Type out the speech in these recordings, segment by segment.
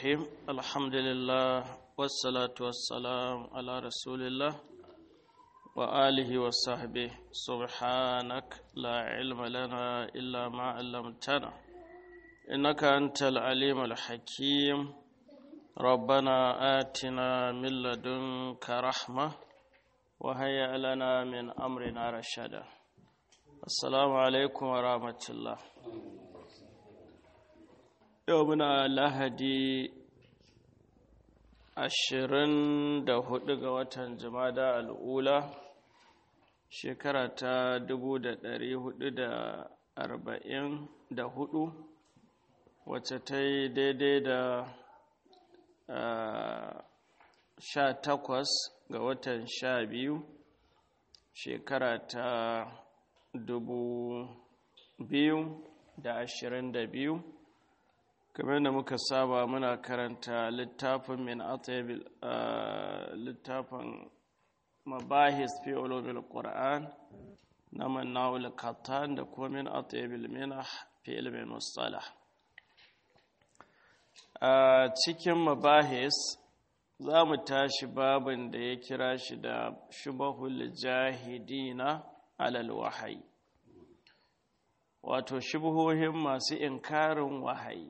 الرحيم الحمد لله والصلاة والسلام على رسول الله وآله وصحبه سبحانك لا علم لنا إلا ما علمتنا إنك أنت العليم الحكيم ربنا آتنا من لدنك رحمة وهيئ لنا من أمرنا رشدا السلام عليكم ورحمة الله يومنا لهدي ashirin da hudu ga watan jumada al'ula shekara ta dubu da dari hudu da arba'in da hudu wacce ta yi daidai da sha takwas ga watan sha biyu shekara ta dubu biyu da ashirin da biyu kamar da muka saba muna karanta littafin min atabil littafin mabahis fi ulumil qur'an na mannawul katan da kuma min atabil minah fi ilmin mustalah a cikin mabahis za mu tashi babin da ya kira shi da shubahul jahidina alal wahayi wato shubuhohin masu inkarin wahayi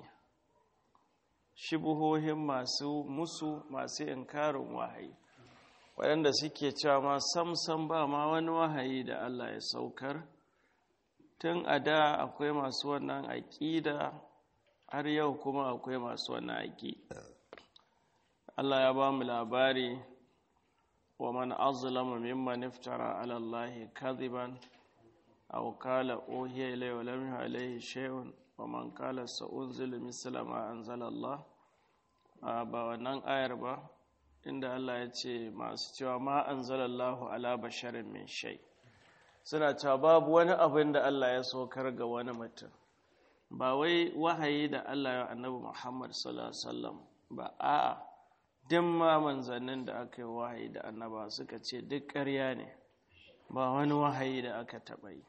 shibuhohin masu musu masu inkarin wahayi waɗanda suke cewa ma samsam ba ma wani wahayi da Allah ya saukar tun a da akwai masu wannan aƙida har yau kuma akwai masu wannan aƙida Allah ya ba mu labari wa man azlama mimman iftara ala Allah kadhiban aw qala uhiya ilayya wa lam yuha alayhi shay'un wa man qala sa'unzilu misla ma anzala Allah ba wannan ayar ba inda Allah ya ce masu cewa ma anzalallahu ala basharin min shay suna cewa babu wani abin da Allah ya saukar ga wani mutum ba wai wahayi da Allah ya annabi Muhammad sallallahu alaihi wasallam ba a'a duk ma manzannin da aka yi wahayi da annaba suka ce duk ƙarya ne ba wani wahayi da aka taɓa yi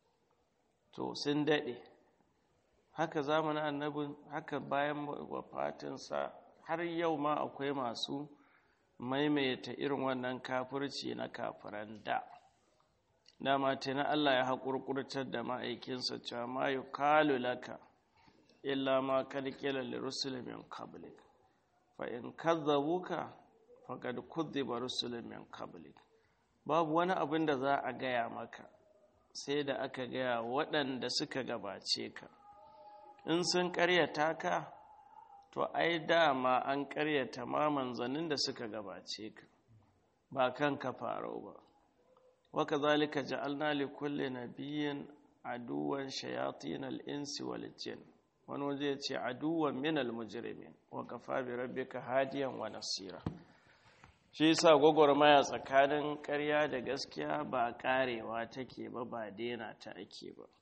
to sun daɗe haka zamanin annabin haka bayan wafatinsa har yau ma akwai masu maimaita irin wannan kafirci na kafiran da dama na Allah ya haƙurƙurtar da ma'aikinsa cewa ma yi kalu laka illa ma kalkila li rusul min qablik fa in kadzabuka faqad kudhiba rusul min qablik babu wani abin da za a gaya maka sai da aka gaya waɗanda suka gabace ka in sun ƙaryata ka to ai dama an ƙaryata ma manzannin da suka gabace ka ba kan ka faro ba waka zalika ja'alna li kulli nabiyyin aduwan shayatin al-insi wal jin wani waje ya ce aduwan min al-mujrimin wa kafa bi rabbika hadiyan wa nasira shi yasa gwagwarmaya tsakanin ƙarya da gaskiya ba ƙarewa take ba ba daina ta ake ba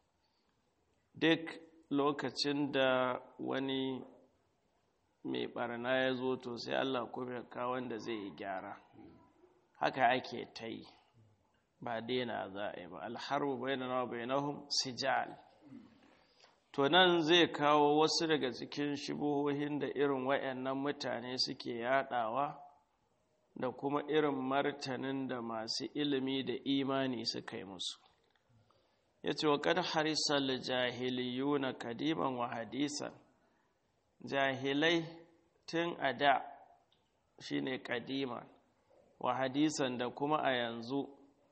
duk lokacin da wani mai barna ya zo to sai Allah kuma ya kawo wanda zai yi gyara haka ake ta yi ba daina za a yi ba alharbu bainana bainahum sijal to nan zai kawo wasu daga cikin shibuhohin da irin wayannan mutane suke yadawa da kuma irin martanin da masu ilimi da imani suka yi musu ya ce wa kad harisal jahiliyuna kadiman wa hadisan jahilai tun a da shi ne kadima wa hadisan da kuma a yanzu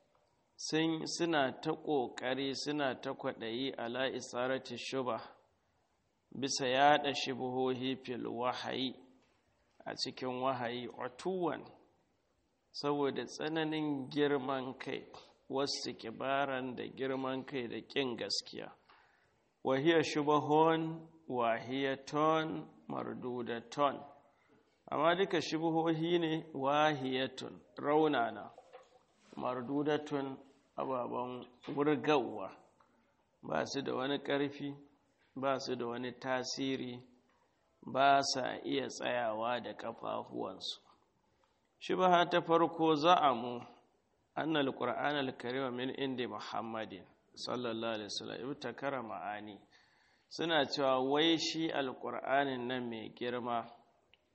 suna ta ƙoƙari suna ta kwaɗayi ala isarati shuba bisa yaɗa shubuhohi fil wahayi a cikin wahayi otuwan saboda tsananin girman kai wasu kibaran da girman kai da ƙin gaskiya wahiyar shubahon wahiyaton mardudaton amma duka shubuhohi ne wahiyatun raunana mardudatun ababen wurgawa ba su da wani ƙarfi ba su da wani tasiri ba sa iya tsayawa da ƙafafuwansu shubaha ta farko za'amu annal qur'an al-karim min indi muhammadin sallallahu alaihi wasallam ibtakara ma'ani suna cewa wai shi alƙur'anin nan mai girma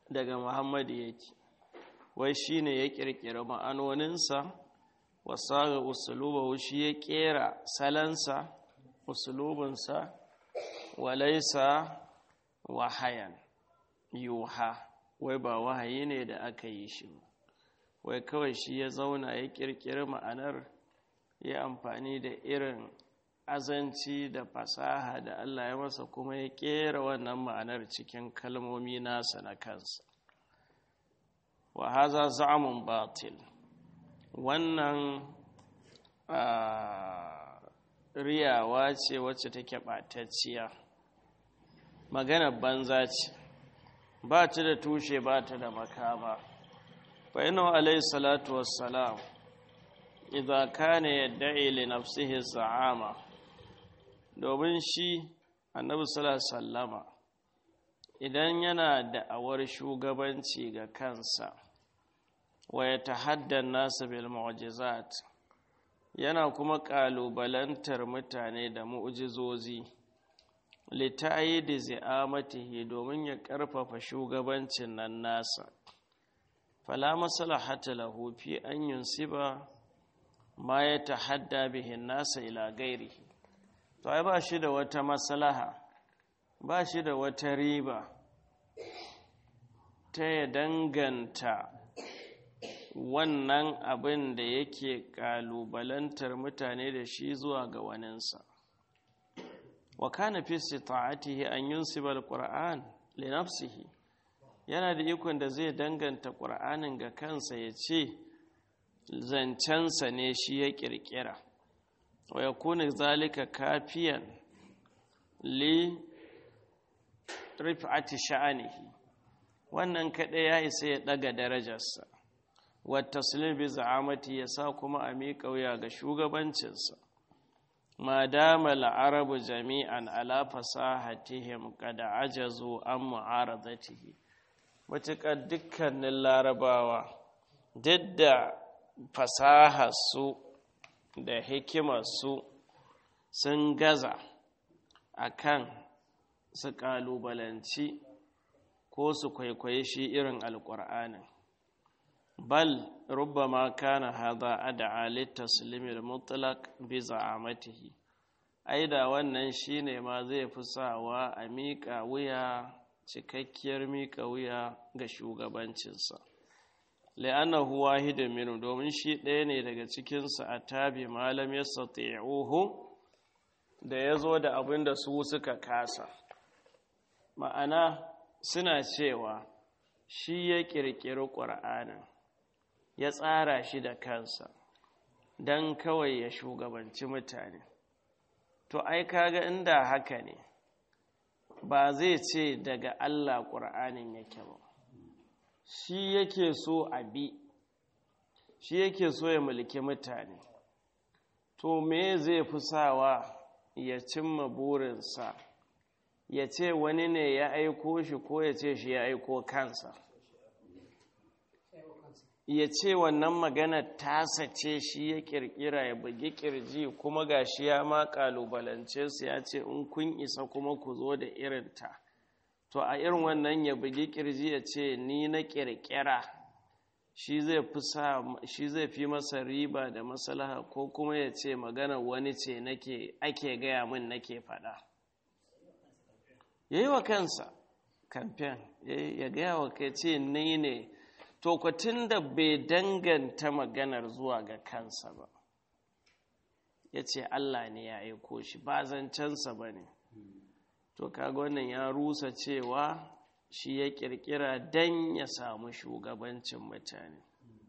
daga muhammadu yake wai shi ne ya ƙirƙiri ma'anoninsa wasaga usulubahu shi ya ƙera salansa usulubinsa walaisa wahayan yuha wai ba wahayi ne da aka yi shi wai kawai shi ya zauna ya ƙirƙiri ma'anar ya amfani da irin azanci da fasaha da Allah ya masa kuma ya ƙera wannan ma'anar cikin kalmomi nasa na kansa wa haza za'amun batil wannan riyawa ce wacce take ɓatacciya magana banza ce ba ta da tushe ba ta da makama fa ina alayhi salatu wassalam idza kana yad'i li nafsihi za'ama domin shi annabi sallallahu sallama idan yana da'awar shugabanci ga kansa wa ya tahaddan nasu bil mu'jizat yana kuma kalubalantar mutane da mu'jizozi lita'yidi zi'amatihi domin ya karfafa shugabancin nan nasa fala maslahata lahu fi an yunsiba ma ya tahadda bihin nasa ila gairihi to ai ba shi da wata maslaha ba shi da wata riba ta ya danganta wannan abin da yake kalubalantar mutane da shi zuwa ga waninsa wa kana fi sita'atihi an yunsiba alquran li nafsihi yana da ikon da zai danganta qur'anin ga kansa ya ce zancensa ne shi ya kirkira wa yakuna zalika kafiyan li rif'ati sha'anihi wannan kaɗai ya isa ya ɗaga darajarsa wata bi za'amati ya sa kuma a miƙa wuya ga shugabancinsa ma dama la'arabu jami'an ala fasahatihim kada ajazu an mu'aradatihi matuƙar dukkanin larabawa duk da fasaharsu da hikimarsu sun gaza akan su ƙalubalanci ko su kwaikwaye shi irin alƙur'anin bal rubbama kana hadha ad'a litaslimil mutlaq bi za'amatihi aida wannan shine ma zai fi sawa a miƙa wuya cikakkiyar miƙa wuya ga shugabancinsa la'annahu wahidun minhu domin shi ɗaya ne daga cikinsa a tabi malam yastati'uhu da ya zo da abin da su suka kasa ma'ana suna cewa shi ya ƙirƙiri ƙur'anin ya tsara shi da kansa don kawai ya shugabanci mutane to ai kaga inda haka ne ba zai ce daga Allah ƙur'anin yake ba shi yake so a bi shi yake so ya mulki mutane to me zai fi sawa ya cimma burinsa ya ce wani ne ya aiko shi ko ya ce shi ya aiko kansa ya ce wannan magana tasa ce shi ya kirkira ya bugi kirji kuma ga shi ya ma kalubalance su ya ce in kun isa kuma ku zo da irinta to a irin wannan ya bugi kirji ya ce ni na kirkira shi zai fi masa riba da maslaha ko kuma ya ce magana wani ce nake ake gaya min nake faɗa ya yi wa kansa kamfen ya gaya wa kai ce ni ne to kwatin da bai danganta maganar zuwa ga kansa ba ya ce Allah ne ya aiko shi ba zancensa ba ne to kaga wannan ya rusa cewa shi ya kirkira don ya samu shugabancin mutane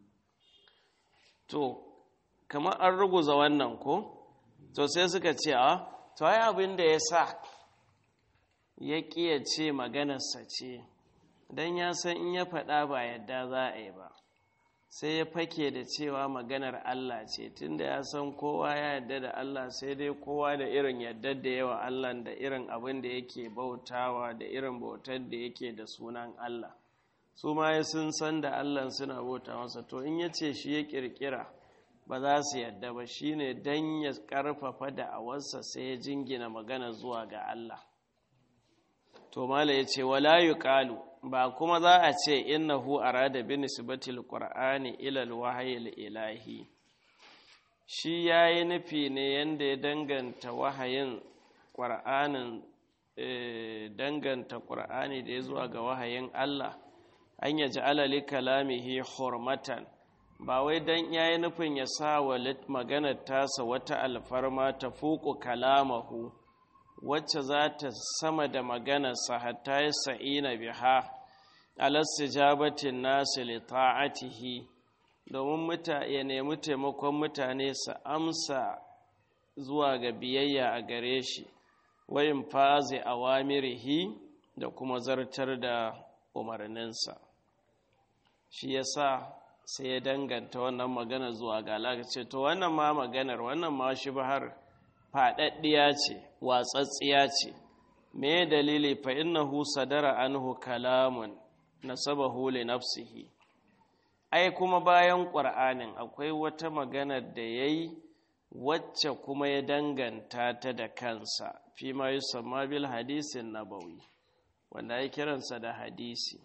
to kamar an ruguza wannan ko to sai suka ce a to ai abin da ya sa ya ƙiya ce maganarsa ce don ya san in ya faɗa ba yadda za a yi ba sai ya fake da cewa maganar Allah ce tunda ya san kowa ya yadda da Allah sai dai kowa da irin yadda da yawa Allah da irin abin da yake bautawa da irin bautar da yake da sunan Allah su ma sun san da Allah suna bauta masa to in ya ce shi ya kirkira ba za su yadda ba shine don ya karfafa da awarsa sai ya jingina magana zuwa ga Allah to mala ya ce wala yuqalu ba kuma za a ce innahu arada bi nisbatil qur'ani ila alwahyi ilahi shi yayi nufi ne yanda ya danganta wahayin qur'anin danganta qur'ani da ya zuwa ga wahayin Allah an ya ja'ala li kalamihi hurmatan ba wai dan yayi nufin ya sa wa maganar tasa wata alfarma ta fuku kalamahu wacce za ta sama da maganarsa hatta ya sa'ina biha alastijabatin nasu li ta'atihi domin ya nemi taimakon mutane su amsa zuwa ga biyayya a gare shi wayin fazi awamirihi da kuma zartar da umarninsa shi yasa sai ya danganta wannan magana zuwa ga Allah ce to wannan ma maganar wannan ma shi bahar faɗaɗɗiya ce watsatsiya ce me dalili fa innahu sadara anhu kalamun nasabahu li nafsihi ai kuma bayan qur'anin akwai wata magana da yayi wacce kuma ya danganta ta da kansa fi ma yusamma bil hadisin nabawi wanda ya kiransa da hadisi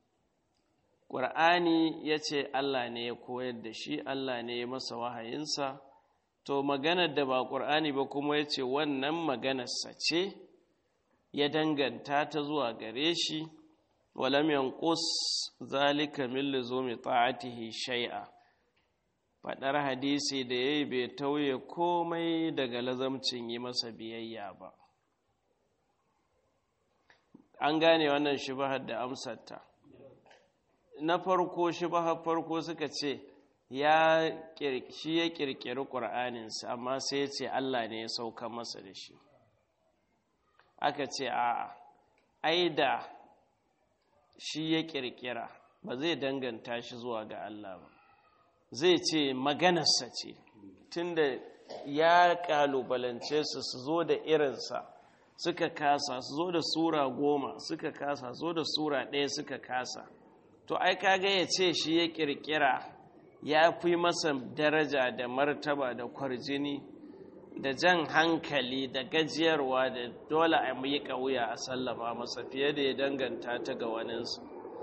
ƙur'ani ya ce Allah ne ya koyar da shi Allah ne ya masa wahayinsa to maganar da ba ƙur'ani ba kuma ya ce wannan maganarsa ce ya danganta ta zuwa gare shi walam yanqus zalika min luzumi ta'atihi shay'a fadar hadisi da yayi bai tauye komai daga lazamcin yi masa biyayya ba an gane wannan shubahar da amsarta na farko shubahar farko suka ce ya shi ya kirkiri ƙur'aninsa amma sai ya ce Allah ne ya sauka masa da shi aka ce a ai da shi ya kirkira ba zai danganta shi zuwa ga Allah ba zai ce maganarsa ce tunda ya kalubalance su su zo da irinsa suka kasa su zo da sura goma suka kasa zo da sura ɗaya suka kasa to ai kaga ya ce shi ya kirkira ya fi masa daraja da martaba da kwarjini da jan hankali da gajiyarwa da dole a yi ƙauya a sallama masa fiye da ya danganta ta ga waninsu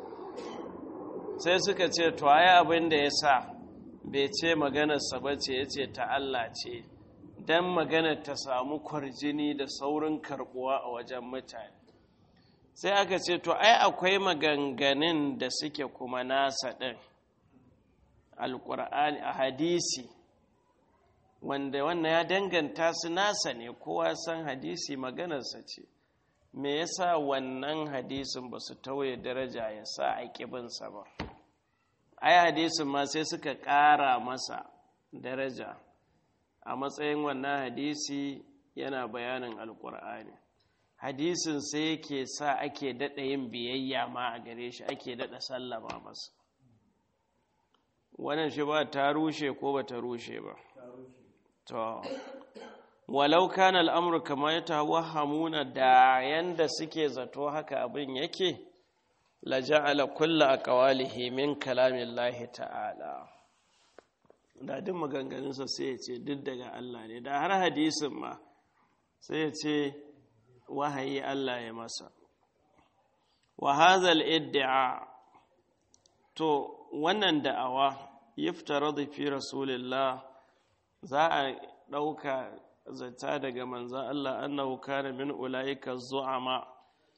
sai suka ce to ai abin da ya sa bai ce maganarsa ba ce ya ce ta Allah ce don maganar ta samu kwarjini da saurin karbuwa a wajen mutane sai aka ce to ai akwai maganganun da suke kuma nasa ɗin alƙur'ani a hadisi wanda wannan ya danganta su nasa ne kowa san hadisi maganarsa ce me yasa wannan hadisin ba su tauye daraja ya sa a ƙibinsa ba ai hadisin ma sai suka ƙara masa daraja a matsayin wannan hadisi yana bayanin alƙur'ani hadisin sai yake sa ake daɗa yin biyayya ma a gare shi ake daɗa sallama masa wannan shi ba ta rushe ko ba ta rushe ba to walau kana al'amur kama ya tawahhamuna da yanda suke zato haka abin yake la ja'ala kulla aqwalihi min kalamillahi ta'ala da duk maganganunsa sai ya ce duk daga Allah ne da har hadisin ma sai ya ce wahayi Allah ya masa wa hadhal iddia to wannan da'awa yiftaradu fi rasulillah za a ɗauka zata daga manzan Allah annahu kana min ulaika zu'ama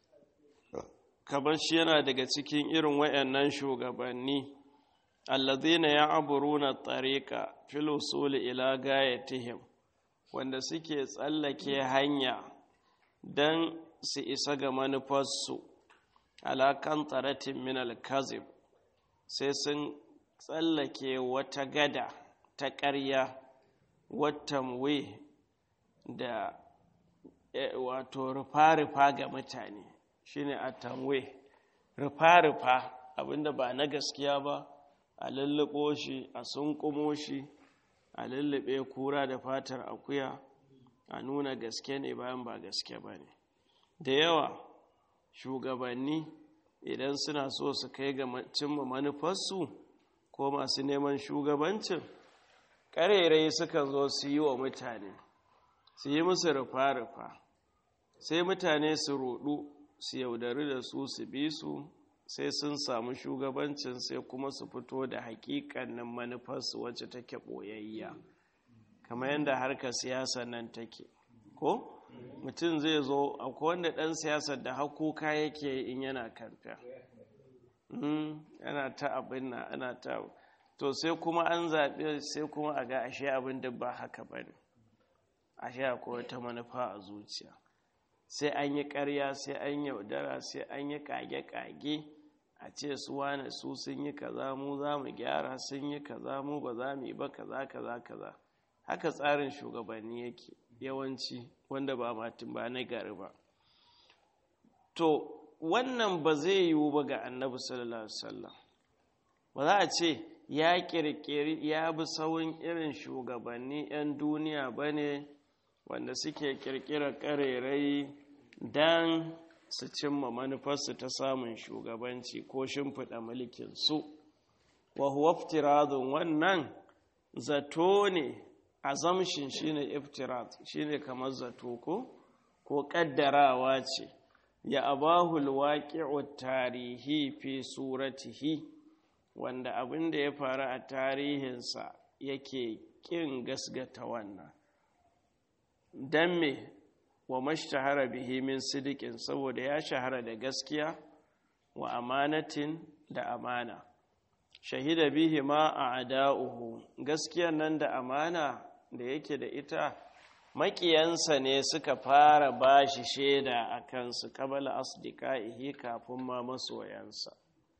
kamar shi yana daga cikin irin wayannan shugabanni alladhina ya'buruna tariqa fil usul ila gayatihim wanda suke tsallake hanya dan su isa ga manufarsu ala kan tsaratin min al-kazib sai sun tsallake wata gada ta ƙarya watamwe da wato rufa-rufa ga mutane shine a tamwe rufa-rufa abinda ba na gaskiya ba a lulluɓo shi a sunkumo shi a lullube kura da fatar akuya a nuna gaske ne bayan ba gaske ba ne da yawa shugabanni idan suna so su kai ga cimma manufarsu ko masu neman shugabancin ƙarerai sukan zo su yi wa mutane su yi musu rufa-rufa sai mutane su rudu su yaudari da su su bi su sai sun samu shugabancin sai kuma su fito da hakikanin manufarsu wacce take ɓoyayya kamar yadda harkar siyasa nan take ko mutum zai zo akwai wanda ɗan siyasar da hakuka yake in yana kamfen yana ta abin na ana ta to sai kuma an zaɓe sai kuma a ga ashe abin da ba haka ba ne ashe akwai wata manufa a zuciya sai an yi ƙarya sai an yaudara sai an yi ƙage-ƙage a ce su wane su sun yi kaza mu za mu gyara sun yi kaza mu ba za mu yi ba kaza kaza kaza haka tsarin shugabanni yake yawanci wanda ba matin ba na gari ba to wannan ba zai yiwu ba ga annabi sallallahu alaihi wasallam ba za a ce ya kirkiri ya bi sauyin irin shugabanni 'yan duniya ba ne wanda suke kirkirar karerai don su cimma manufarsu ta samun shugabanci ko shimfiɗa mulkinsu wa huwa iftiradun wannan zato ne azamshin shine iftirad shine kamar zato ko ko kaddarawa ce ya abahul waqi'u tarihi fi suratihi wanda abin da ya faru a tarihinsa yake kin gasgata wannan dan me wa mashtahara bihi min sidiqin saboda ya shahara da gaskiya wa amanatin da amana shahida bihi ma a ada'uhu gaskiyar nan da amana da yake da ita maƙiyansa ne suka fara ba shi shaida a kansu kabala asdiqaihi kafin ma masoyansa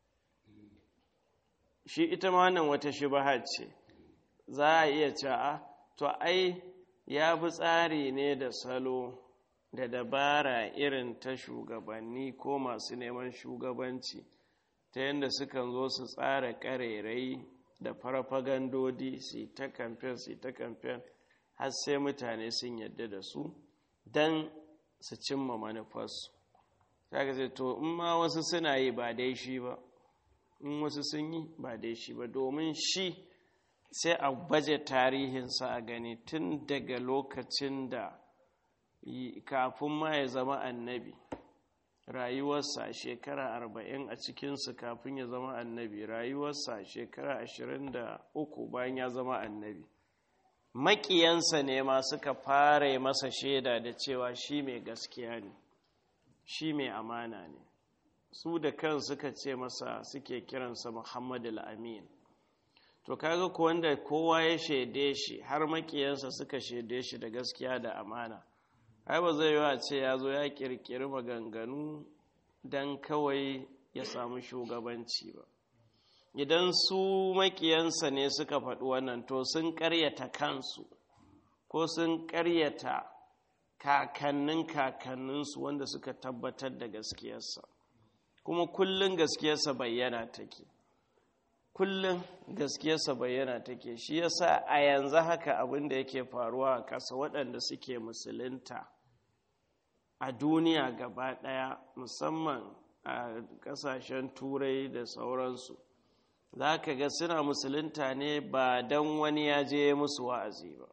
shi ita ma nan wata shubha ce za a iya cewa to ai ya bi tsari ne da salo da dabara irin ta shugabanni ko masu neman shugabanci ta yadda sukan zo su tsara ƙarerai da farfagandodi su ta kamfen su ta kamfen har sai mutane sun yadda da su don su cimma manufarsu ta ga to in ma wasu suna yi ba dai shi ba in wasu sun yi ba dai shi ba domin shi sai a baje tarihinsa a gani tun daga lokacin da kafin ma ya zama annabi rayuwarsa shekara arba'in a cikinsu kafin ya zama annabi rayuwarsa shekara ashirin da uku bayan ya zama annabi maƙiyansa ne ma suka fara masa shaida da cewa shi mai gaskiya ne shi mai amana ne su da kan suka ce masa suke kiransa muhammadu al'amin to kaga ko wanda kowa ya shaide shi har maƙiyansa suka shaide shi da gaskiya da amana ai ba zai yi wa ce ya zo ya kirkiri maganganu don kawai ya samu shugabanci ba idan su makiyansa ne suka faɗi wannan to sun ƙaryata kansu ko sun ƙaryata kakannin kakanninsu wanda suka tabbatar da gaskiyarsa kuma kullum gaskiyarsa bayyana take kullum gaskiyarsa bayyana take shi yasa a yanzu haka abin da yake faruwa a ƙasa waɗanda suke musulunta a duniya gaba ɗaya musamman a ƙasashen turai da sauransu za ka ga suna musulunta ne ba don wani ya je musu wa'azi ba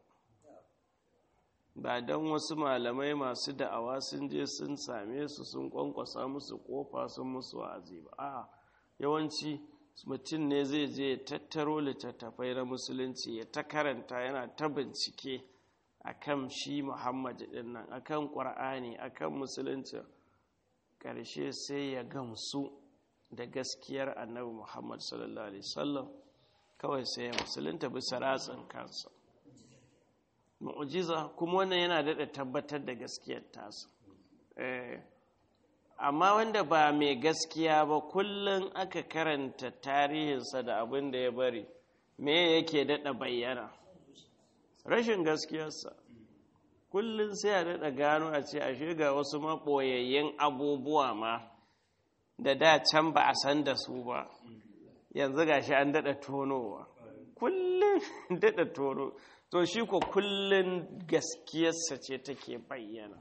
ba don wasu malamai masu da'awa sun je sun same su sun kwankwasa musu kofa sun musu wa'azi ba a yawanci mutum ne zai je tattaro littattafai na musulunci ya ta karanta yana ta bincike akan shi Muhammad din nan akan Qur'ani akan musulunci ƙarshe sai ya gamsu da gaskiyar Annabi Muhammad sallallahu alaihi wasallam kawai sai ya musulunta bisa ratsin kansa mu'jiza kuma wannan yana daɗa tabbatar da gaskiyar tasa eh amma wanda ba mai gaskiya ba kullum aka karanta tarihinsa da abin da ya bari me yake daɗa bayyana rashin gaskiyarsa kullum sai a daɗa gano a ce ashe ga wasu maɓoyayyen abubuwa ma da da can ba a san da su ba yanzu ga shi an daɗa tonowa kullum daɗa tono to shi ko kullum gaskiyarsa ce take bayyana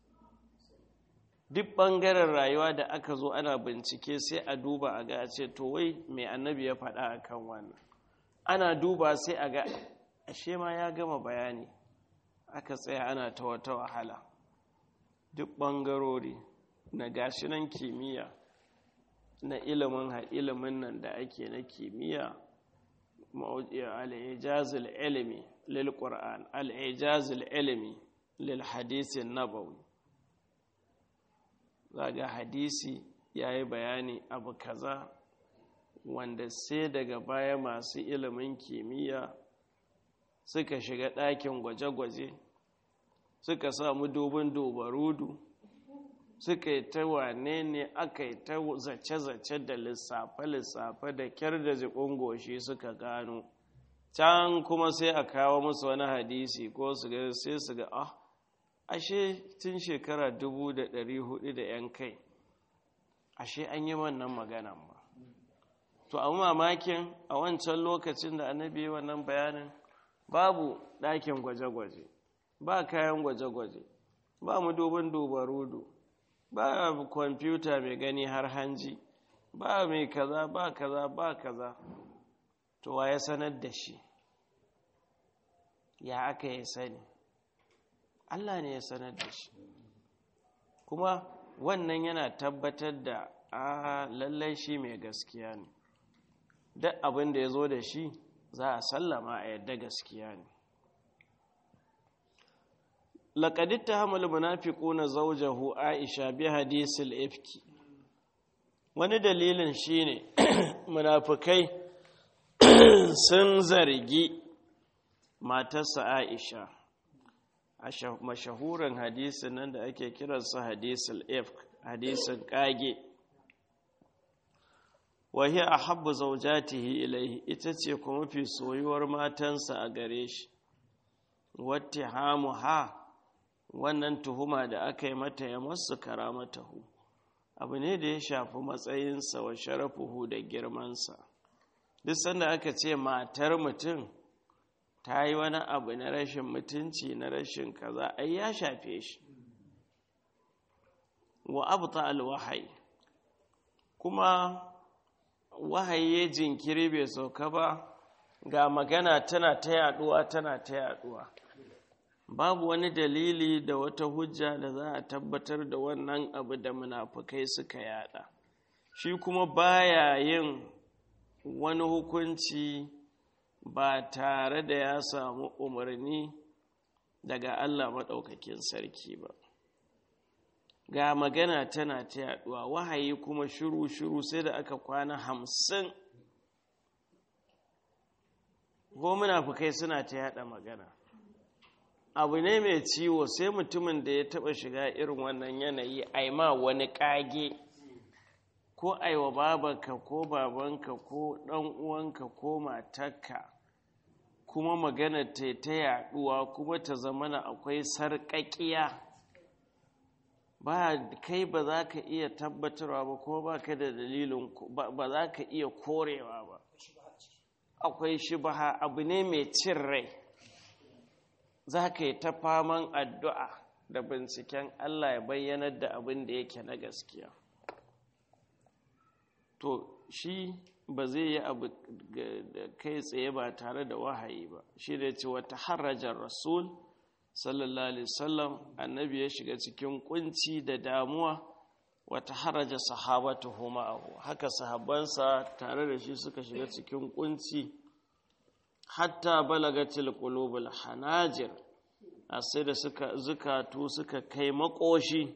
duk ɓangaren rayuwa da aka zo ana bincike sai a duba a ga a ce to wai mai annabi ya faɗa a kan wannan ana duba sai a ga ashe ma ya gama bayani aka tsaya ana ta wata wahala duk ɓangarori na gashinan kimiyya na ilimin ilimin nan da ake na kimiyya al-ijazul ilmi lil qur'an al-ijazul ilmi lil hadisin nabawi zaga hadisi yayi bayani abu kaza wanda sai daga baya masu ilimin kimiyya suka shiga ɗakin gwaje-gwaje suka samu dubin dubarudu suka yi ta wane ne aka yi ta zace-zace da lissafe-lissafe da kyar da jikin goshi suka gano can kuma sai a kawo musu wani hadisi ko su ga sai su ga ah ashe tun shekara dubu da ɗari hudu da yan kai ashe an yi wannan maganan ba to a mamakin a wancan lokacin da annabi wannan bayanin babu ɗakin gwaje-gwaje ba kayan gwaje-gwaje ba mu dubin dubarudu ba kwamfuta mai gani har hanji ba mai kaza ba kaza ba kaza to wa ya sanar da shi ya aka yi sani Allah ne ya sanar da shi kuma wannan yana tabbatar da a lallai shi mai gaskiya ne duk abin da ya zo da shi za a sallama a yadda gaskiya ne laƙadid ta hamul munafiku na zaujahu aisha bi hadisul ifki wani dalilin shine munafikai sun zargi matarsa aisha a mashahuran hadisin nan da ake kiransa hadisul ifk hadisin kage wahi a habbu zaujatihi ilaihi ita ce kuma fi soyuwar matansa a gare shi wata hamu ha wannan tuhuma da aka yi mata ya masu karamatahu abu ne da ya shafi matsayinsa wa sharafuhu da girmansa duk sanda aka ce matar mutum ta yi wani abu na rashin mutunci na rashin kaza ai ya shafe shi wa abu ta alwahai kuma wahayi ya jinkiri bai sauka ba ga magana tana ta yaduwa tana ta yaduwa babu wani dalili da wata hujja da za a tabbatar da wannan abu da munafukai suka yada shi kuma baya yin wani hukunci ba tare da ya samu umarni daga Allah maɗaukakin sarki ba ga magana tana ta yaduwa wahayi kuma shiru-shiru sai da aka kwana hamsin ko munafukai suna ta yada magana abu ne mai ciwo sai mutumin da ya taba shiga irin wannan yanayi aima wani kage ko aiwa babanka ko babanka ko dan uwanka ko matarka kuma magana ta ta yaduwa kuma ta zamana akwai sarƙaƙiya ba kai ba za ka iya tabbatarwa ba ko ba ka da dalilin ba za ka iya korewa ba akwai shibaha abu ne mai cin rai za ka yi ta faman addu'a da binciken Allah ya bayyanar da abin da yake na gaskiya to shi ba zai yi abu kai tsaye ba tare da wahayi ba shi da ce wata harajar rasul sallallahu alaihi wasallam annabi ya shiga cikin kunci da damuwa wata haraja sahabatu ma'ahu haka sahabbansa tare da shi suka shiga cikin kunci hatta balagatil qulubul hanajir sai da suka zukatu suka kai makoshi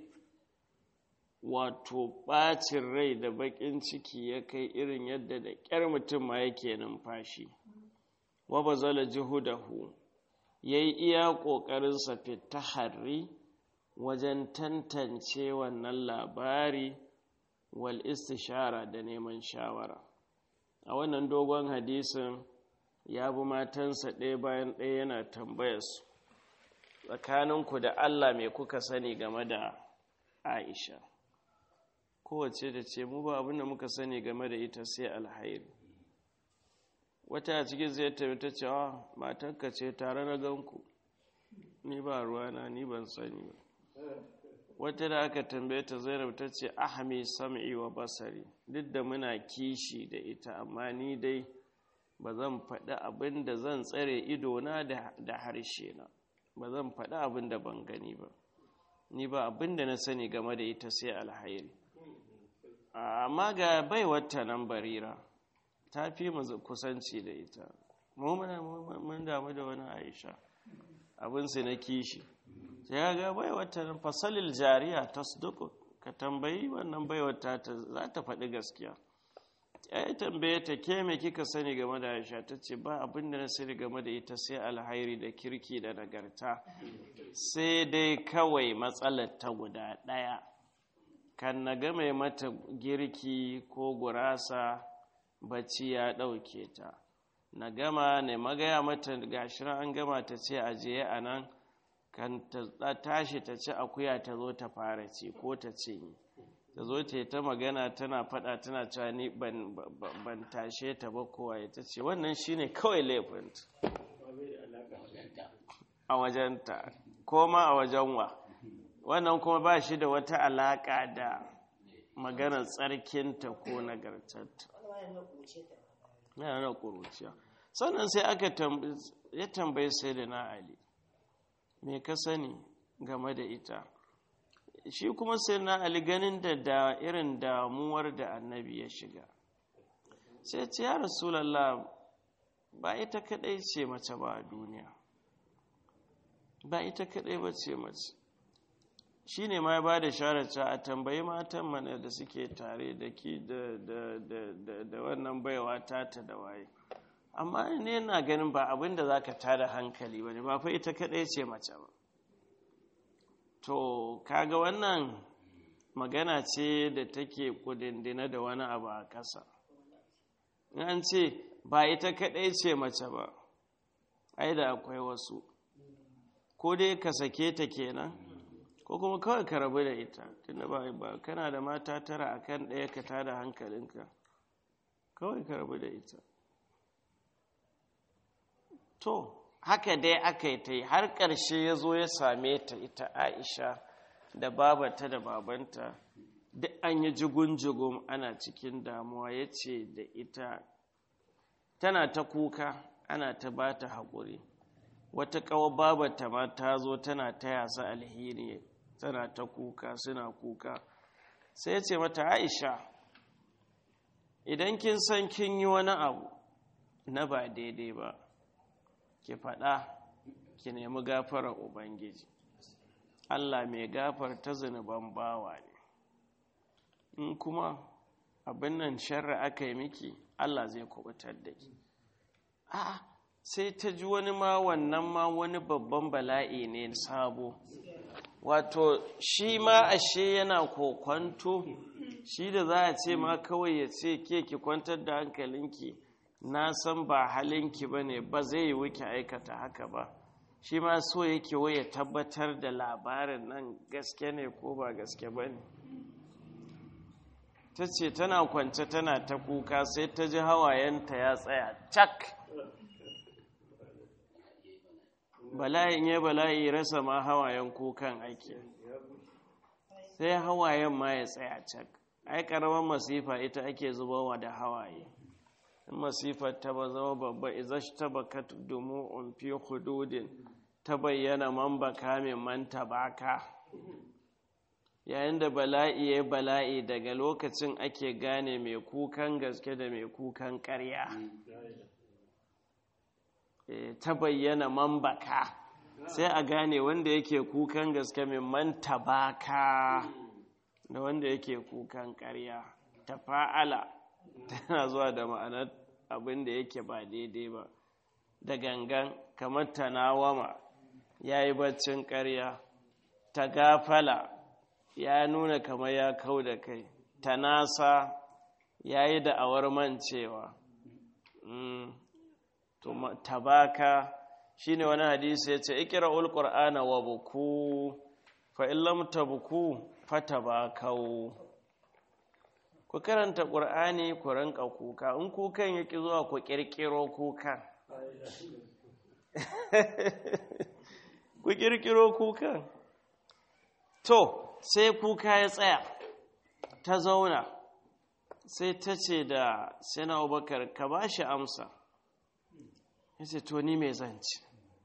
wato bacin rai da bakin ciki ya kai irin yadda da kyar mutum ma yake numfashi wa bazala juhudahu yayi iya kokarin sa fitahari wajen tantance wannan labari wal istishara da neman shawara a wannan dogon hadisin ya bi matansa ɗaya bayan ɗaya yana tambayarsu tsakaninku da Allah mai kuka sani game da Aisha kowace da ce mu ba abin da muka sani game da ita sai alhairi wata a cikin zai tabi ta cewa matanka ce tare na ganku ni ba ruwana ni ban sani ba wata da aka tambaye ta zainab ta ce ahami sam'i wa basari duk da muna kishi da ita amma ni dai ba zan faɗi abin da zan tsare idona da harshe na ba zan faɗi abin da ban gani ba ni ba abin da na sani game da ita sai alhairi amma ga baiwata nan barira ta fi mu kusanci da ita mu mun damu da wani aisha abinsu na kishi sai ya ga baiwata nan fasalil jariya ta ka tambayi wannan baiwata ta za ta faɗi gaskiya ya yi tambaye ta ke me kika sani game da aisha ta ce ba abin da na sani game da ita sai alhairi da kirki da nagarta sai dai kawai matsalar ta guda ɗaya kan na game mata girki ko gurasa bacci ya ɗauke ta na gama ne magaya mata gashirar an gama ta ce ajiye a nan kan ta tashi ta ci akuya ta zo ta fara ci ko ta ce ta zo ta ta magana tana fada tana cewa ni ban tashe ta ba kowa ya ta ce wannan shine kawai laifinta a wajenta ko ma a wajen wa wannan kuma ba shi da wata alaƙa da maganar tsarkinta ko nagartarta yana da ƙuruciya sannan sai aka ya tambayi sai da na ali me ka sani game da ita shi kuma sai na ali ganin da da irin damuwar da annabi ya shiga sai ce ya rasulallah ba ita kadai ce mace ba a duniya ba ita kadai ba ce mace shi ne ma ya ba da sharaca a tambayi matan mana da suke tare da ki da wannan baiwa tata da waye amma ne na ganin ba abin da za ka tada hankali ba ne ba fa ita kadai ce mace ba to kaga wannan magana ce da take kudindina da wani abu a ƙasa an ce ba ita kaɗai ce mace ba ai da akwai wasu ko dai ka sake ta kenan ko kuma kawai ka rabu da ita tunda ba ba kana da mata tara akan ɗaya ka tada hankalinka kawai ka rabu da ita to haka dai aka yi ta yi har ƙarshe ya zo ya same ta ita aisha da babata da babanta duk an yi jigun-jigun ana cikin damuwa ya ce da ita tana ta kuka ana ta ba ta haƙuri wata ƙawa babata ma ta zo tana ta yasa alheri tana ta kuka suna kuka sai ya ce mata aisha idan kin san kin yi wani abu na ba daidai ba ki faɗa ki nemi gafarar ubangiji allah mai gafar ta zunuban bawa ne in kuma abin nan sharra aka yi miki allah zai kubutar da ki a sai ta ji wani ma wannan ma wani babban bala'i ne sabo wato shi ma ashe yana kokwanto shi da za a ce ma kawai ya ce ke ki kwantar da hankalinki na san ba halinki ba ne ba zai yi wuki aikata haka ba shi ma so yake waya tabbatar da labarin nan gaske ne ko ba gaske ba ne ta ce tana kwance tana ta kuka sai ta ji hawayenta ya tsaya cak bala'in ya bala'i rasa ma hawayen kukan ake sai hawayen ma ya tsaya cak ai karamar masifa ita ake zubawa da hawaye in masifar ta ba zama babba izash ta bakat dumu'un fi hududin ta bayyana man baka min man tabaka yayin da bala'i ya bala'i daga lokacin ake gane mai kukan gaske da mai kukan ƙarya ta bayyana man baka sai a gane wanda yake kukan gaske min man tabaka da wanda yake kukan ƙarya ta fa'ala tana zuwa da ma'anar abin da yake ba daidai ba da gangan kamar tanawama ya yi baccin ƙarya ta gafala ya nuna kamar ya kau da kai ta nasa ya yi da'awar mancewa tabaka shi ne wani hadisi ya ce ikira ulƙur'ana wa buku fa'illam ta buku fa tabakau ku karanta ƙur'ani ku rinka kuka in kukan yake zuwa ku ƙirƙiro kukan ku ƙirƙiro kukan to sai kuka ya tsaya ta zauna sai ta ce da sina abubakar ka ba shi amsa ya ce to ni mai zanci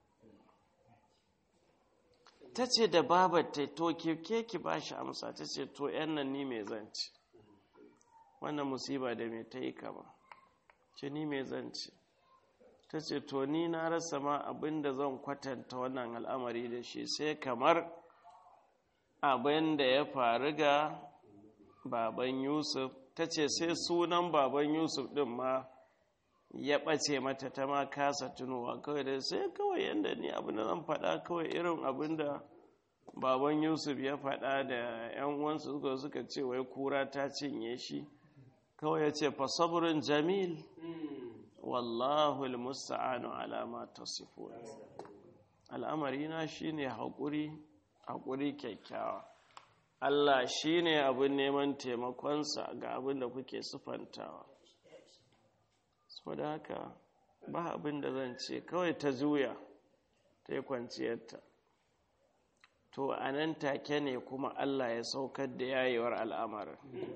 ta ce da babar ta to ke ki ba shi amsa ta ce to yan nan ni mai zanci wannan musiba da mai ta yi kama ce ni mai zance ta ce to ni na rasa ma abin da zan kwatanta wannan al'amari da shi sai kamar abin da ya faru ga baban yusuf ta ce sai sunan baban yusuf ɗin ma ya ɓace mata ta ma kasa tunowa kawai da sai kawai yadda ni abin da zan faɗa kawai irin abin da baban yusuf ya faɗa da 'yan uwansu suka suka ce wai kura ta cinye shi kawai ya ce fasaburin jamil wallahu almusta'anu ala ma tasifun al'amari na shine haƙuri haƙuri kyakkyawa Allah shine abin neman taimakonsa ga abin da kuke sufantawa saboda haka ba abin da zan ce kawai ta juya ta yi kwanciyarta to a nan take ne kuma Allah ya saukar da yayewar al'amarin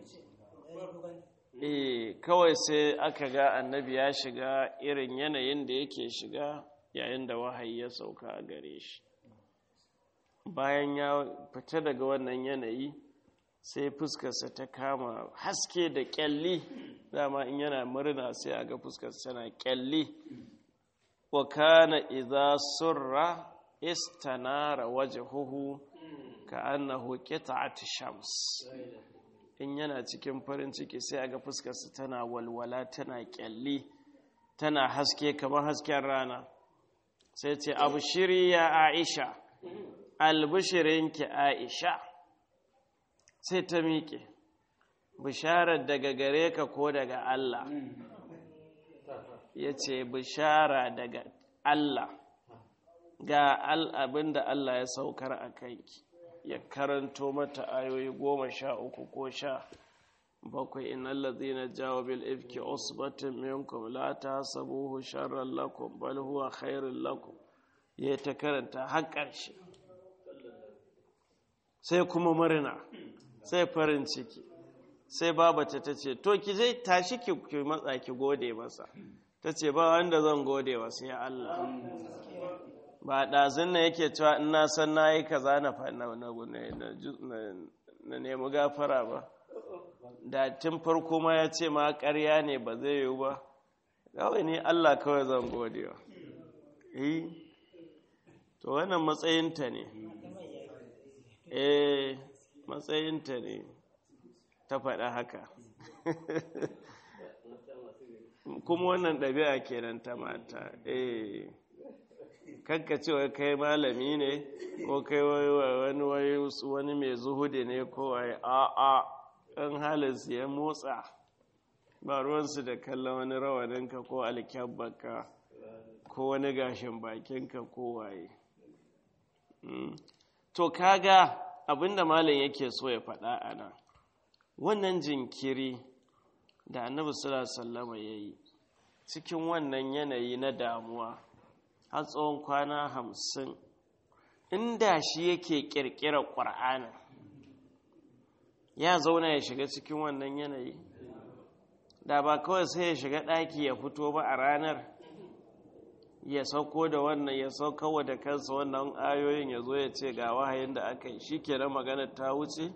eh kawai sai aka ga annabi ya shiga irin yanayin da yake shiga yayin da wahayi ya sauka a gare shi bayan ya fita daga wannan yanayi sai fuskarsa ta kama haske da kyalli dama in yana murna sai a ga fuskarsa tana kyalli wa kana idza surra istanara wajhuhu ka annahu qita'at shams in yana cikin farin ciki sai a ga fuskarsa tana walwala tana kyalli tana haske kamar hasken rana sai ce abushiri ya aisha albishirinki aisha sai ta miƙe bisharar daga gare ka ko daga Allah ya ce bishara daga Allah ga abin da Allah ya saukar a kanki ya karanto mata ayoyi goma sha uku ko sha bakwai innan lazina jawo bil ifki usbatin minkum la tahsabuhu sharran lakum bal huwa khairun lakum ya ta karanta har ƙarshe sai kuma murna sai farin ciki sai babata ta ce to ki zai tashi ki matsa ki gode masa ta ce ba wanda zan gode wa sai Allah ba ɗazin na yake cewa in na san na yi kaza na na nemi gafara ba da tun farko ma ya ce ma ƙarya ne ba zai yiwu ba kawai ne Allah kawai zan gode wa eh to wannan matsayinta ne eh matsayinta ne ta faɗa haka kuma wannan ɗabi'a kenan ta mata eh kanka cewa kai malami ne ko kai wani wani mai zuhudi ne ko wai a'a ɗan halinsu ya motsa ba ruwansu da kallon wani rawaninka ko alkyabbaka ko wani gashin bakinka ko waye to kaga abinda malam yake so ya faɗa a nan wannan jinkiri da annabi sallallahu ya yi cikin wannan yanayi na damuwa har tsawon kwana hamsin inda shi yake ƙirƙirar ƙwar'anin ya zauna ya shiga cikin wannan yanayi da ba kawai sai ya shiga ɗaki ya fito ba a ranar ya sauko da wannan ya saukawa da kansa wannan ayoyin ya zo ya ce ga wahayin da aka yi shi kenan maganar ta wuce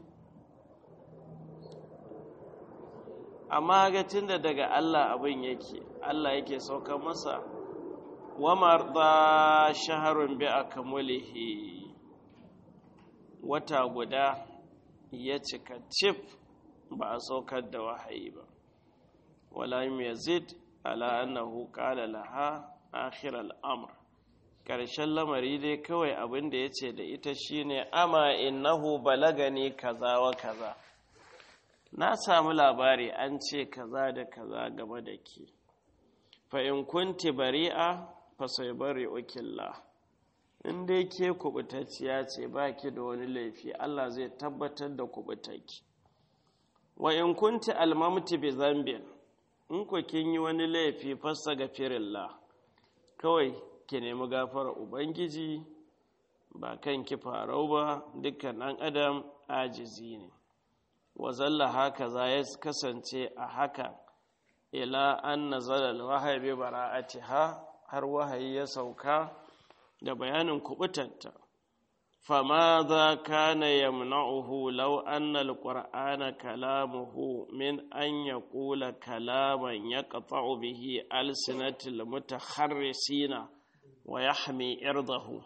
amma ga da daga Allah abin yake Allah yake sauka masa wa marda shaharun bi akmulihi wata guda ya cika cif ba a saukar da wahayi ba wala yazid ala annahu qala laha akhir al'amr ƙarshen lamari dai kawai abin da ya ce da ita shine ama innahu balagani kaza wa kaza na samu labari an ce kaza da kaza game da ke fa in kunti bari'a fa sai bari ukillah in dai ke kubutacciya ce ba ki da wani laifi Allah zai tabbatar da kubutarki wa in kunti almamti bi zambin in ku kin yi wani laifi fassa ga firillah kawai ki nemi gafara ubangiji ba kan ki farau ba dukkan ɗan adam ajizi ne wa zalla haka za ya kasance a haka ila an nazala alwahyi bi bara'atiha har wahayi ya sauka da bayanin kubutanta فماذا كان يمنعه لو أن القرآن كلامه من أن يقول كلاما يقطع به ألسنة المتخرسين ويحمي إرضه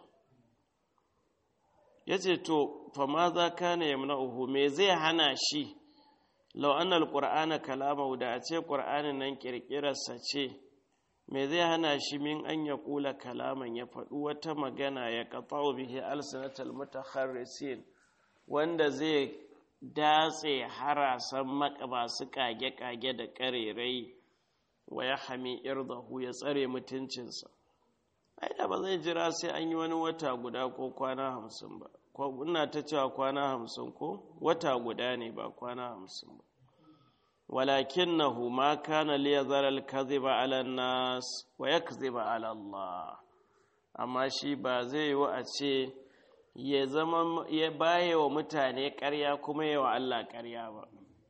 yace to fa ma za kana yamna'uhu me zai hana shi law anna alqur'ana kalamahu da a ce qur'anin nan kirkirarsa ce me zai hana shi min an ya kula kalaman ya faɗi wata magana ya ƙaƙa'u bihi alsinatal mutakharrisin wanda zai datse harasan masu kage-kage da ƙarerai wa ya hami irdahu ya tsare mutuncinsa ai da ba zai jira sai an yi wani wata guda ko kwana hamsin ba ina ta cewa kwana hamsin ko wata guda ne ba kwana hamsin ba ولكنه ما كان ليذر الكذب على الناس ويكذب على الله amma shi ba zai yi a ce ya zama ya baye wa mutane ƙarya kuma yi wa Allah ƙarya ba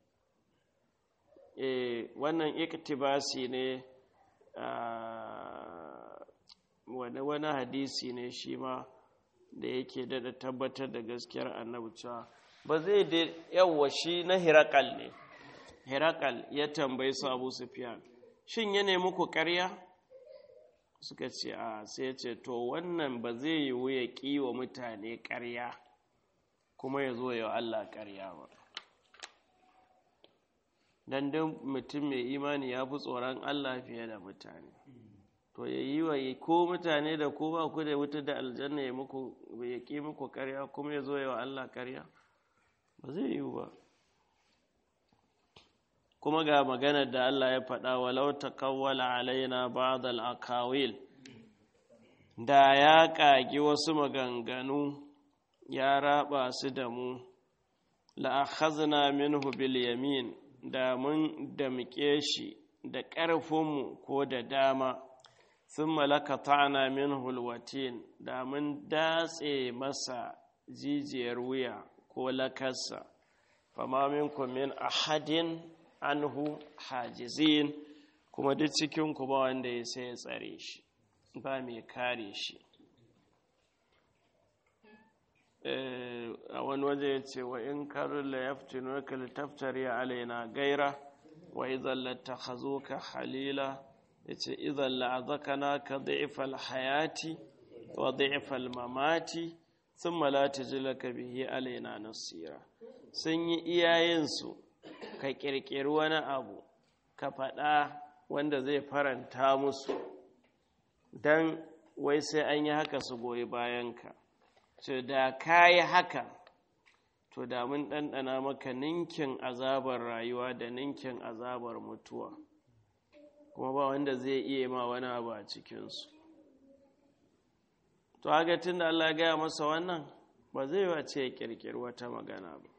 e wannan iktibasi ne wani wani hadisi ne shi ma da yake dada tabbatar da gaskiyar annabi cewa ba zai da yawa shi na hirakal ne Herakal ya tambayi su Abu Sufyan, shin ya nemi ku ƙarya? Suka ce, a sai ce, to wannan ba zai yiwu ya ƙi wa mutane ƙarya kuma ya zo ya Allah ƙarya ba. Dan dan mutum mai imani ya fi tsoron Allah fiye da mutane. To ya yi wa ko mutane da ko ba ku da wuta da aljanna ya ƙi muku ƙarya kuma ya zo ya wa Allah ƙarya? Ba zai yiwu ba. kuma ga maganar da Allah ya faɗa walau taqawwala alaina ba'd al-aqawil da ya ƙagi wasu maganganu ya raba su da mu la akhazna minhu bil yamin da mun damƙe shi da ƙarfinmu ko da dama thumma lakata'na minhu al-watin da mun datse masa jijiyar wuya ko lakarsa fama minkum min ahadin anhu hajizin kuma duk cikin ku ba wanda ya sai ya tsare shi ba mai kare shi a wani waje ya ce wa in karin la yaftinu ka litaftari alaina gaira wa idan lattakhazuka halila yace idan la'azakana ka dhifal hayati wa dhifal mamati thumma la tajlaka bihi alaina nasira sun yi iyayensu ka ƙirƙiri wani abu ka faɗa wanda zai faranta musu don wai sai an yi haka su goyi bayanka to da ka yi haka to da mun ɗanɗana maka ninkin azabar rayuwa da ninkin azabar mutuwa kuma ba wanda zai iya ma wani abu a cikinsu to haka tun da Allah gaya masa wannan ba zai wace ya ƙirƙiri wata magana ba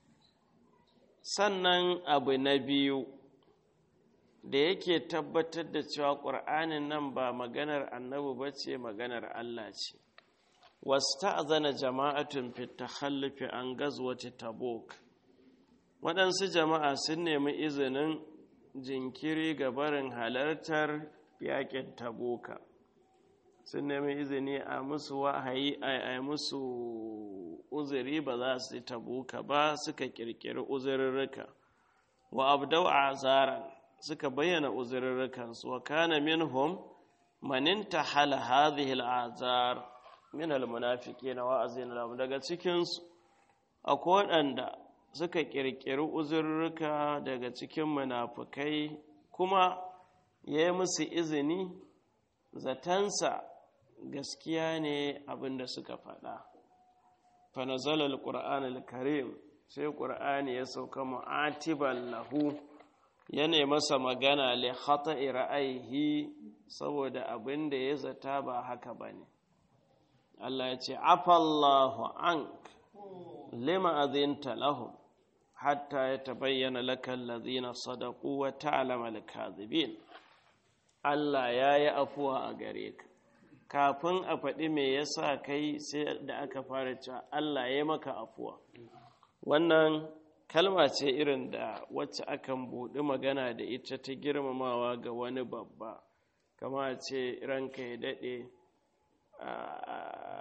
sannan abu na biyu da yake tabbatar da cewa ƙur'anin nan ba maganar annabi ba ce maganar Allah ce wasta'zana jama'atun fi takhallufi an gazwati tabuk waɗansu jama'a sun nemi izinin jinkiri ga barin halartar yaƙin tabuka sun nemi izini a musu wahayi a musu uzuri ba za su tabuka ba suka kirkiri uzurrurruka wa abdau azaran suka bayyana uzurrurrukansu wa kana minhum man intahala hadhihi al'azar min almunafiqina wa azina lahum daga cikin su akwai waɗanda suka kirkiri uzurrurruka daga cikin munafukai kuma ya yi musu izini zatansa gaskiya ne abinda suka faɗa fanazalar ƙura'an al-karim sai ƙura'ani ya sauka mu'atiban lahu yana masa magana li khata'i ra'ayihi saboda abin da ya zata ba haka bane Allah ya ce afallahu ank lima azinta lahum hatta yatabayyana lakal ladhina sadaqu wa ta'lama al-kadhibin Allah yayi afuwa a gare ka kafin a faɗi me yasa kai sai da aka fara cewa Allah ya maka afuwa wannan kalma ce irin da wacce akan buɗi magana da ita ta girmamawa ga wani babba kama ce ranka ya daɗe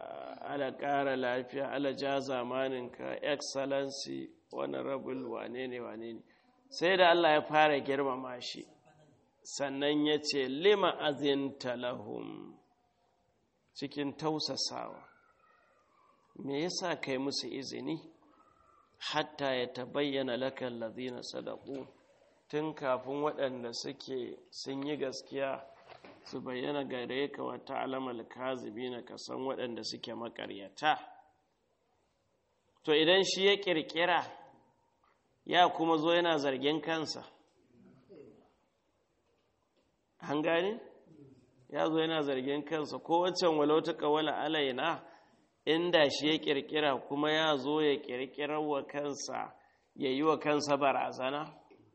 ala ƙara lafiya ala ja zamaninka excellency honorable wane ne wane ne sai da Allah ya fara girmama shi sannan ya ce lima azinta lahum cikin tausasawa me yasa kai musu izini hatta ya tabayyana laka allazina sadaqu tun kafin waɗanda suke sun yi gaskiya su bayyana gare ka wa ta'lamal kazibina ka san waɗanda suke makaryata to idan shi ya kirkira ya kuma zo yana zargin kansa an gane ya zo yana zargin kansa ko waccan walau ta kawala alaina inda shi ya kirkira kuma ya zo ya kirkirar wa kansa ya yi wa kansa barazana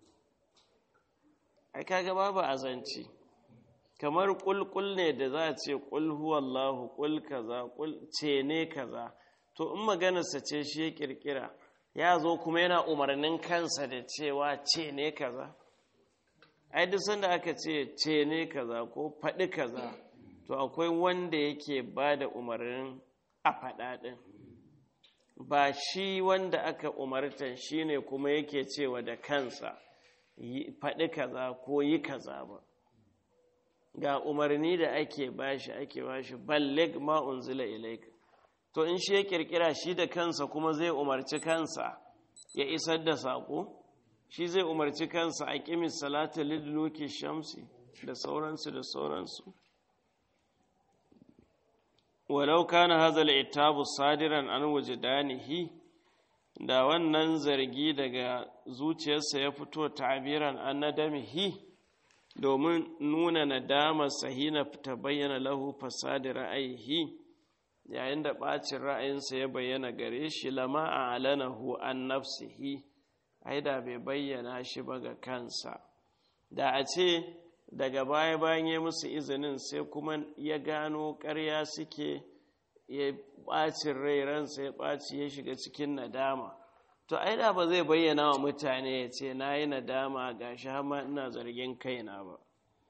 ai kaga babu azanci kamar kulkul ne da za a ce kul huwallahu kul kaza kul ce ne kaza to in maganarsa ce shi ya kirkira ya zo kuma yana umarnin kansa da cewa ce ne kaza ai duk sanda aka ce ce ne kaza ko faɗi kaza to akwai wanda yake ba da umarnin a faɗa ɗin ba shi wanda aka umartan shi ne kuma yake cewa da kansa faɗi kaza ko yi kaza ba ga umarni da ake bashi ake bashi ballig ma unzila ilaika to in shi ya kirkira shi da kansa kuma zai umarci kansa ya isar da saƙo shi zai umarci kansa a ƙimis salata lidluki shamsi da sauransu da sauransu walau kana hazal itabu sadiran an wujidanihi da wannan zargi daga zuciyarsa ya fito tabiran an nadamihi domin nuna nadamar sahina ta bayyana lahu fasadi ra'ayihi yayin da ɓacin ra'ayinsa ya bayyana gare shi lama a alanahu an nafsihi ai da bai bayyana shi ba ga kansa da a ce daga baya bayan ya musu izinin sai kuma ya gano ƙarya suke ya ɓacin rai ransa ya ɓaci ya shiga cikin nadama to ai da ba zai bayyana wa mutane ya ce na yi nadama ga shi hama ina zargin kaina ba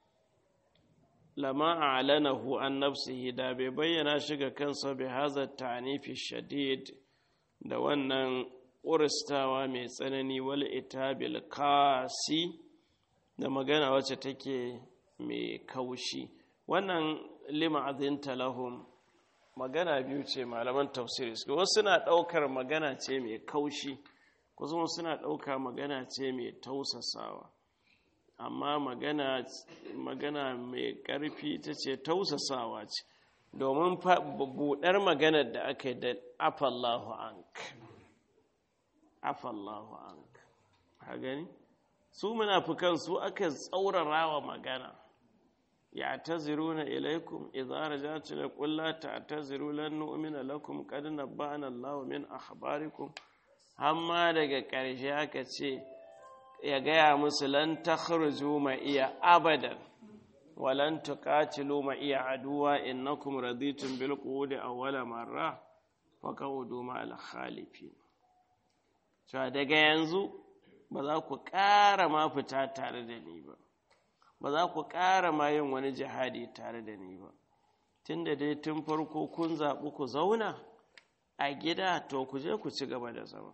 lama a alanahu an nafsihi da bai bayyana shi ga kansa bai haza ta'anifi shadid da wannan ƙuristawa mai tsanani wal itabil kasi da magana wacce take mai kaushi wannan lima azinta lahum magana biyu ce malaman tafsiri suka wasu suna ɗaukar magana ce mai kaushi kusan suna ɗauka magana ce mai tausasawa amma magana magana mai ƙarfi ta ce tausasawa ce domin buɗar maganar da aka yi da afallahu ank afallahu ank ha gani su munafukan su aka tsaurara wa magana ya taziruna ilaikum idza rajatu la qul la ta'taziru lan nu'mina lakum qad nabba'ana Allahu min akhbarikum amma daga ƙarshe aka ce ya gaya musu lan takhruju ma iya abadan wa lan tuqatilu ma iya aduwa innakum raditum bil qudi awwala marra faqaudu ma al khalifin cewa daga yanzu ba za ku ƙara ma fita tare da ni ba ba za ku ƙara ma yin wani jihadi tare da ni ba tun da dai tun farko kun zaɓi ku zauna a gida to ku je ku ci gaba da zama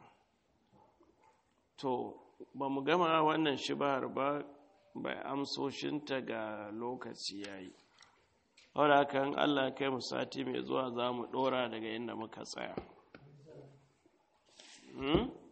to ba mu gama wannan shibahar ba bai amsoshinta ga lokaci ya yi wadda kan allah kai mu sati mai zuwa za mu ɗora daga inda muka tsaya Hmm?